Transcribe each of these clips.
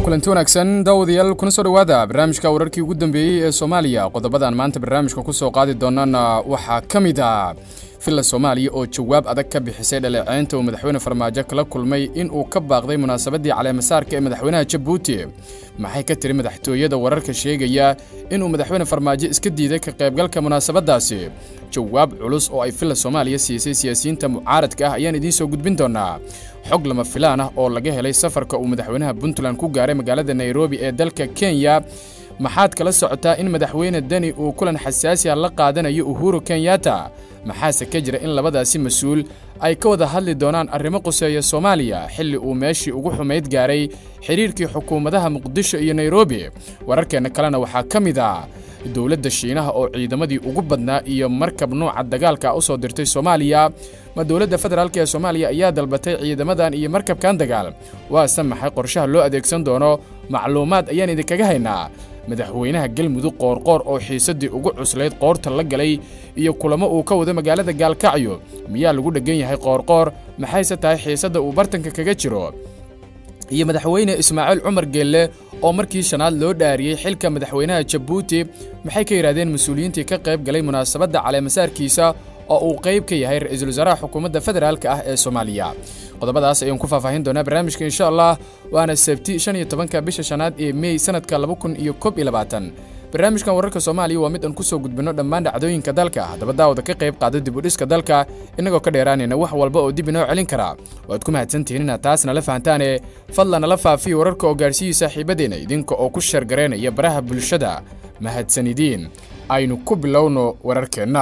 kulanti wanaagsan daawadayaal kuna soo dhowaada barnaamijka wararkii ugu dambeeyey ee soomaaliya qodobadan maanta barnaamijka ku soo qaadi doonana waxaa ka mid ah villa soomaaliya oo jawaab adag ka bixisay dhaleeceynta uu madaxweyne farmaajo kala kulmay in uu ka baaqday munaasabaddii caleemasaarka ee madaxweynaha jabuuti maxay ka tiri madaxtooyada wararka sheegaya inuu madaxweyne farmaajo iska diiday ka qaybgalka munaasabaddaasi jawaab culus oo ay villa soomaaliya siisay siyaasiyiinta mucaaradka ah ayaan idiin soo gudbin doonaa xog lama filaan ah oo laga helay safarka uu madaxweynaha puntland ku gaaray magaalada nairobi ee dalka kenya maxaad kala socotaa in madaxweyne deni uu kulan xasaasi ah la qaadanayo uhuru kenyatta maxaase ka jira in labadaasi mas-uul ay ka wada hadli doonaan arrimo quseeya soomaaliya xilli uu meeshii ugu xumayd gaaray xidhiirkii xukuumadaha muqdisho iyo nairobi wararkeenna kalena waxaa ka mid ah dowladda shiinaha oo ciidamadii ugu badnaa iyo markab nuuca dagaalka u soo dirtay soomaaliya ma dowladda federaalk ee soomaaliya ayaa dalbatay ciidamadan iyo markabkan dagaal waase maxay qorshaha loo adeegsan doono macluumaad ayaan idinkaga haynaa madaxweynaha galmudug qoorqoor oo xiisaddii ugu cuslayd qoorta la galay iyo kulamo uu ka wado magaalada gaalkacyo miyaa lagu dheggan yahay qoorqoor maxayse tahay xiisadda uu bartanka kaga jiro iyo madaxweyne ismaaciil cumar geelle oo markii shanaad loo dhaariyey xilka madaxweynaha jabuuti maxay ka yidhahdeen mas-uuliyiintii ka qayb galay munaasabadda caleemasaarkiisa oo uu qayb ka yahay ra-iisul wasaaraha xukuumadda federaalka ah ee soomaaliya qodobadaas ayaan ku faahfaahin doonaa barnaamijka insha allah waana sabti shan iyo tobanka bisha shanaad ee mey sanadka laba kun iyo kob iyo labaatan barnaamijkan wararka soomaaliya waa mid aan ku soo gudbinno dhammaan dhacdooyinka dalka haddaba daawada ka qayb qaada dib u dhiska dalka innagoo ka dheeraanayna wax walba oo dib inoo celin kara waad ku mahadsantihiin inaad taas nala fahantaane fadlan nala faafiya wararka oo gaarsiiyey saaxiibadeenna idinka oo ku shargaraynaya baraha bulshada mahadsanidiin aynu ku bilowno wararkeenna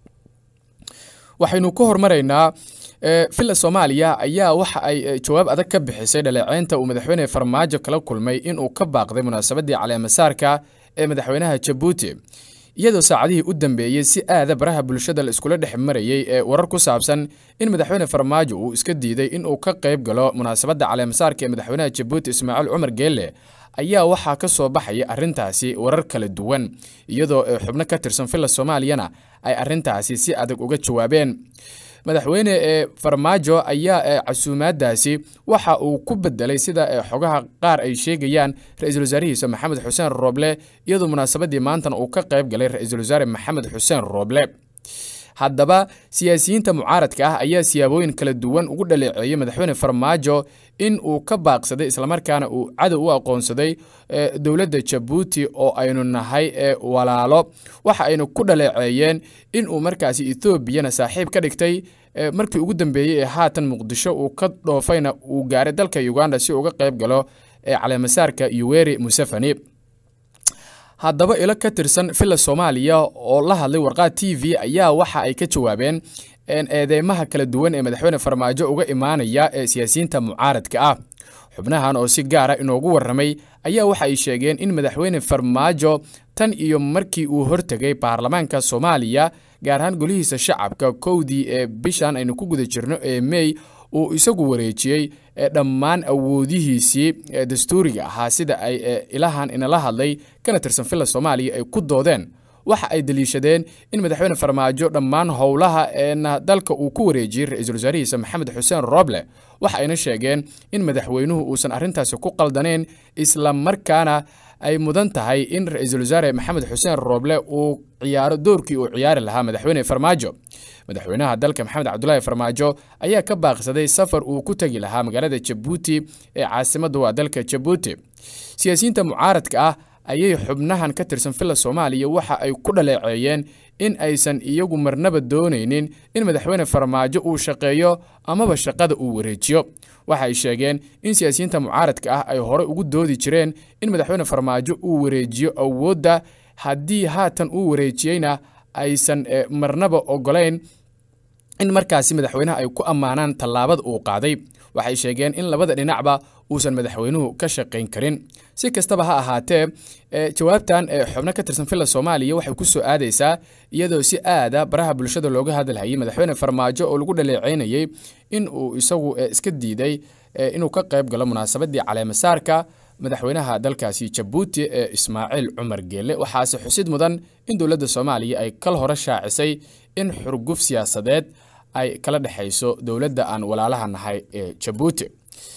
waxaynu ku hormaraynaa villa soomaaliya ayaa waxa ay jawaab adag ka bixisay dhaleeceynta uu madaxweyne farmaajo kala kulmay inuu ka baaqday munaasabaddii caleemasaarka ee madaxweynaha jabuuti iyadoo saacadihii u dambeeyey si aada baraha bulshada la iskula dhex marayey ee warar ku saabsan in madaxweyne farmaajo uu iska diiday inuu ka qayb galo munaasabadda caleemasaarka ee madaxweynaha jabuuti ismaaciil cumar geelle ayaa waxaa ka soo baxaya arrintaasi warar kala duwan iyadoo xubno ka tirsan villa soomaaliyana ay arrintaasi si adag uga jawaabeen madaxweyne ee farmaajo ayaa casuumaadaasi waxa uu ku bedelay sida xogaha qaar ay sheegayaan ra-iisul wasaarihiisa maxamed xuseen rooble iyadoo munaasabaddii maantana uu ka qayb galay ra-iisul wasaare maxamed xuseen rooble haddaba siyaasiyiinta mucaaradka ah ayaa siyaabooyin kala duwan ugu dhaleeceeyey madaxweyne farmaajo in uu ka baaqsaday islamarkaana uu cadow u aqoonsaday dowladda jabuuti oo aynu nahay walaalo waxa aynu ku dhaleeceeyeen in uu markaasi ethoobiana saaxiib ka dhigtay markii ugu dambeeyey ee haatan muqdisho uu ka dhoofayna uu gaaray dalka uganda si uga qayb galo caleemasaarka yuweri museveni haddaba ilo ka tirsan villa soomaaliya oo la hadlay warqaad t v ayaa waxa ay ka jawaabeen eedeymaha kala duwan ee madaxweyne farmaajo uga imaanaya ee siyaasiyiinta mucaaradka ah xubnahan oo si gaara inoogu warramay ayaa waxa ay sheegeen in madaxweyne farmaajo tan iyo markii uu hortegay baarlamaanka soomaaliya gaar ahaan golihiisa shacabka kowdii ee bishan aynu ku guda jirno ee mey uu isagu wareejiyey dhammaan awoodihiisii dastuuriga ahaa sida ay ilahan inala hadlay kana tirsan villa soomaaliya ay ku doodeen waxa ay daliishadeen in madaxweyne farmaajo dhammaan howlaha eena dalka uu ku wareejiyey ra-iisul wasaarihiisa maxamed xuseen rooble waxa ayna sheegeen in madaxweynuhu uusan arrintaasi ku qaldanayn isla markaana ay mudan tahay in ra-iisul wasaare maxamed xuseen rooble uu ciyaaro doorkii uu ciyaari lahaa madaxweyne farmaajo madaxweynaha dalka maxamed cabdulaahi farmaajo ayaa ka baaqsaday safar uu ku tegi lahaa magaalada jabuuti ee caasimadda waa dalka jabuuti siyaasiyiinta mucaaradka ah ayay xubnahan ka tirsan villa soomaaliya waxa ay ku dhaleeceeyeen in aysan iyagu marnaba doonaynin in madaxweyne farmaajo uu shaqeeyo amaba shaqada uu wareejiyo waxa ay sheegeen in siyaasiyiinta mucaaradka ah ay horey ugu doodi jireen in madaxweyne farmaajo uu wareejiyo awoodda haddii haatan uu wareejiyeyna aysan marnaba ogolayn in markaasi madaxweynaha ay ku ammaanaan tallaabada uu qaaday waxay sheegeen in labada dhinacba uusan madaxweynuhu ka shaqayn karin si kastaba ha ahaatee jawaabtan xubno ka tirsan villa soomaaliya waxay ku soo aadaysaa iyadoo si aada baraha bulshada looga hadalhayay madaxweyne farmaajo oo lagu dhaleeceynayey in uu isagu iska diiday inuu ka qayb galo munaasabaddii caleemasaarka madaxweynaha dalkaasi jabuuti ee ismaaciil cumar geelle waxaase xusid mudan in dowladda soomaaliya ay kal hore shaacisay in xurguf siyaasadeed ay kala dhexayso dowladda aan walaalaha nahay ee jabuuti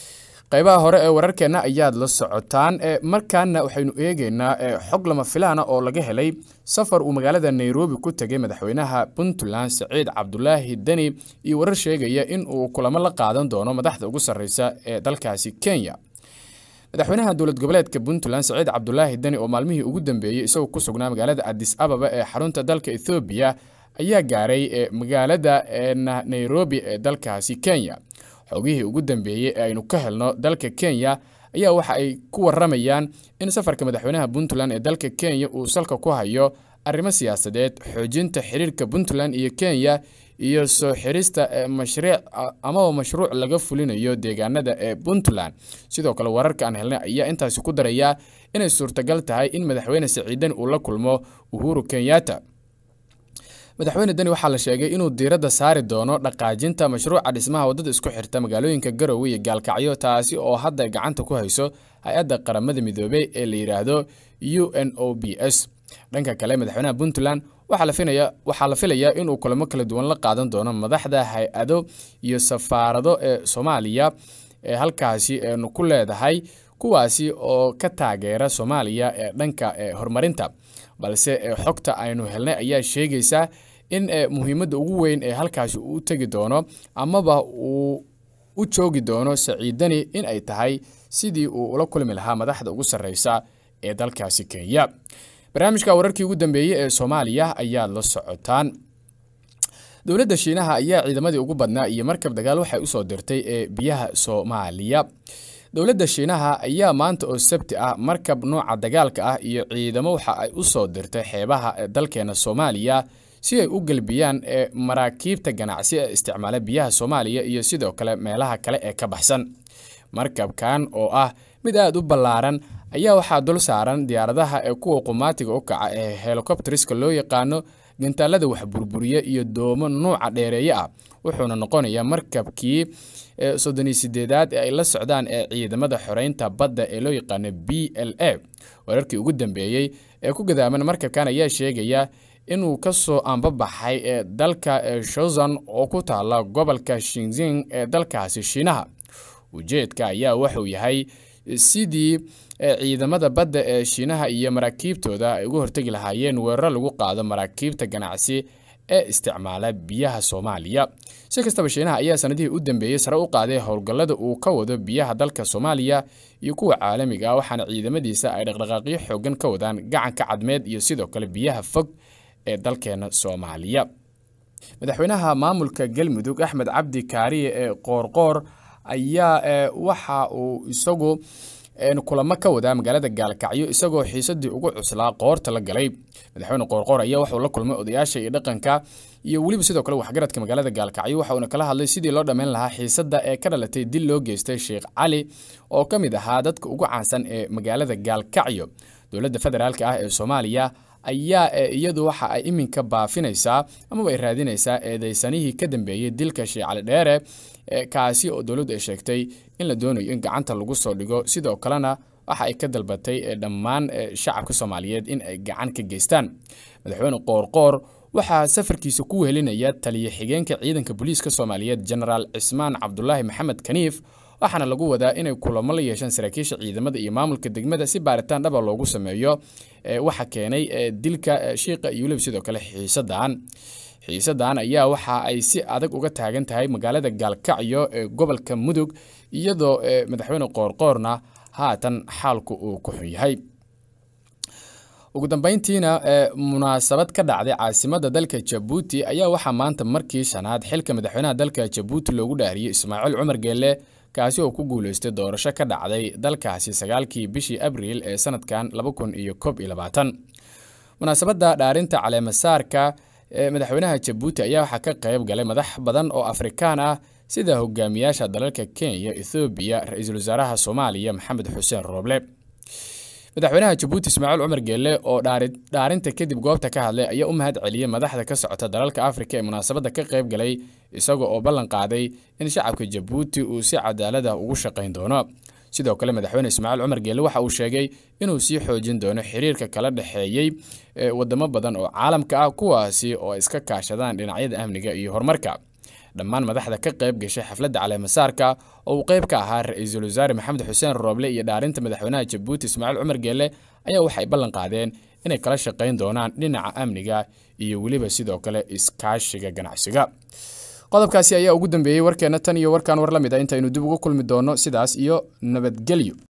qaybaha hore ee wararkeenna ayaad la socotaan markaana waxaynu eegeynaa xog lama filaana oo laga helay safar uu magaalada nairobi ku tegay madaxweynaha puntland saciid cabdulaahi deni iyo warar sheegaya in uu kulamo la qaadan doono madaxda ugu sarreysa ee dalkaasi kenya madaxweynaha dowlad goboleedka puntland saciid cabdulaahi deni oo maalmihii ugu dambeeyey isagoo ku sugnaa magaalada adis ababa ee xarunta dalka ethoobiya ayaa gaaray magaalada nairobi ee dalkaasi kenya xogihii ugu dambeeyey ee aynu ka helno dalka kenya ayaa waxa ay ku waramayaan in safarka madaxweynaha puntland ee dalka kenya uu salka ku hayo arrimo siyaasadeed xoojinta xiriirka puntland iyo kenya iyo soo xirista mashriic amaba mashruuc laga fulinayo deegaanada ee puntland sidoo kale wararka aan helnay ayaa intaasi ku daraya inay suurtagal tahay in madaxweyne saciidan uu la kulmo uhuru kenyatta madaxweyne deni waxaa la sheegay inuu diiradda saari doono dhaqaajinta mashruuca dhismaha waddada isku xirta magaalooyinka garowe iyo gaalkacyo taasi oo hadda gacanta ku hayso hay-adda qaramada midoobey ee la yidhaahdo u n o b s dhanka kale madaxweynaha puntland waxaa la filayaa inuu kulamo kala duwan la qaadan doono madaxda hay-ado iyo safaarado ee soomaaliya ee halkaasi eenu ku leedahay kuwaasi oo ka taageera soomaaliya ee dhanka horumarinta balse xogta aynu helnay ayaa sheegaysa in muhiimadda ugu weyn ee halkaasi uu tegi doono amaba uu u joogi doono saciidani in ay tahay sidii uu ula kulmi lahaa madaxda ugu sarreysa ee dalkaasi kenya barnaamijka wararkii ugu dambeeyey ee soomaaliya ayaad la socotaan dowladda shiinaha ayaa ciidamadii ugu badnaa iyo markab dagaal waxay usoo dirtay ee biyaha soomaaliya dowladda shiinaha ayaa maanta oo sabti ah markab nooca dagaalka ah iyo ciidamo waxa ay u soo dirtay xeebaha dalkeena soomaaliya si ay u gelbiyaan ee maraakiibta ganacsi ee isticmaala biyaha soomaaliya iyo sidoo kale meelaha kale ee ka baxsan markabkan oo ah mid aada u ballaaran ayaa waxaa dul saaran diyaaradaha ee kuwa qumaatiga u kaca ee helikobteriska loo yaqaano gantaalada wax burburiya iyo doomo nuuca dheereeye ah wuxuuna noqonayaa markabkii soddon iyo sideedaad ee ay la socdaan ee ciidamada xoreynta badda ee loo yaqaano b l a wararkii ugu dambeeyey ee ku gadaaman markabkan ayaa sheegaya inuu ka soo ambabaxay ee dalka shozan oo ku taala gobolka shinzing ee dalkaasi shiinaha ujeedka ayaa wuxuu yahay sidii ciidamada badda ee shiinaha iyo maraakiibtooda ay uga hortegi lahaayeen weeraro lagu qaado maraakiibta ganacsi ee isticmaala biyaha soomaaliya si kastaba shiinaha ayaa sanadihii u dambeeyey sare u qaaday howlgallada uu ka wado biyaha dalka soomaaliya iyo kuwa caalamiga ah waxaana ciidamadiisa ay dhaqdhaqaaqyo xoogan ka wadaan gacanka cadmeed iyo sidoo kale biyaha fog ee dalkeena soomaaliya madaxweynaha maamulka galmudug axmed cabdi kaariye ee qoorqoor ayaa waxa uu isagu kulamo ka wadaa magaalada gaalkacyo isagoo xiisadii ugu cuslaa qoorta la galay madaxweyne qoorqoor ayaa waxuu la kulmay odayaasha iyo dhaqanka iyo weliba sidoo kale waxgaradka magaalada gaalkacyo waxa uuna kala hadlay sidii loo dhammayn lahaa xiisadda ee ka dhalatay dil loo geystay sheekh cali oo ka mid ahaa dadka ugu caansan ee magaalada gaalkacyo dowladda federaalk ah ee soomaaliya ayaa iyadu waxa ay iminka baafinaysaa amaba ay raadinaysaa eedeysanihii ka dambeeyey dilka sheekh cali dheere kaasi oo dowladdu ay sheegtay in la doonayo in gacanta lagu soo dhigo sidoo kalena waxa ay ka dalbatay dhammaan shacabka soomaaliyeed in ay gacan ka geystaan madaxweyne qoorqoor waxaa safarkiisa ku wehelinaya taliya xigeenka ciidanka booliiska soomaaliyeed genaraal cismaan cabdulaahi maxamed kaniif waxaana lagu wadaa inay kulamo la yeeshaan saraakiisha ciidamada iyo maamulka degmada si baaritaan dhaba loogu sameeyo waxa keenay dilka shiiqa iyo weliba sidoo kale xiisadan xiisadan ayaa waxa ay si adag uga taagan tahay magaalada gaalkacyo ee gobolka mudug iyadoo madaxweyne qoorqoorna haatan xaalku uu ku xun yahay ugu dambeyntiina munaasabad ka dhacday caasimadda dalka jabuuti ayaa waxaa maanta markii shanaad xilka madaxweynaha dalka jabuuti loogu dhaariyey ismaaciil cumar geelle kaasi oo ku guuleystay doorasho ka dhacday dalkaasi sagaalkii bishii abriil ee sanadkan laba kun iyo koob iyo labaatan munaasabadda dhaarinta caleemasaarka ee madaxweynaha jabuuti ayaa waxaa ka qayb galay madax badan oo afrikaan ah sida hogaamiyaasha dalalka kenya ethoobiya ra-iisul wasaaraha soomaaliya maxamed xuseen rooble madaxweynaha jabuuti ismaaciil cumar geelle oo dhaarinta kadib goobta ka hadlay ayaa u mahad celiyey madaxda ka socota dalalka afrika ee munaasabadda ka qayb galay isaga oo ballan qaaday in shacabka jabuuti uu si cadaalada ugu shaqayn doono sidoo kale madaxweyne ismaaciil cumar geelle waxa uu sheegay inuu sii xoojin doono xiriirka kala dhexeeyey wadamo badan oo caalamka ah kuwaasi oo iska kaashadaan dhinacyada amniga iyo horumarka dhammaan madaxda ka qayb gashay xafladda caleemasaarka oo uu qayb ka ahaa ra-iisul wasaare maxamed xuseen rooble iyo dhaarinta madaxweynaha jabuuti ismaaciil cumar geelle ayaa waxay ballan qaadeen inay kala shaqayn doonaan dhinaca amniga iyo weliba sidoo kale iskaashiga ganacsiga qodobkaasi ayaa ugu dambeeyey warkeenna tan iyo warkaan war la mid a intaynu dib ugu kulmi doonno sidaas iyo nabadgelyo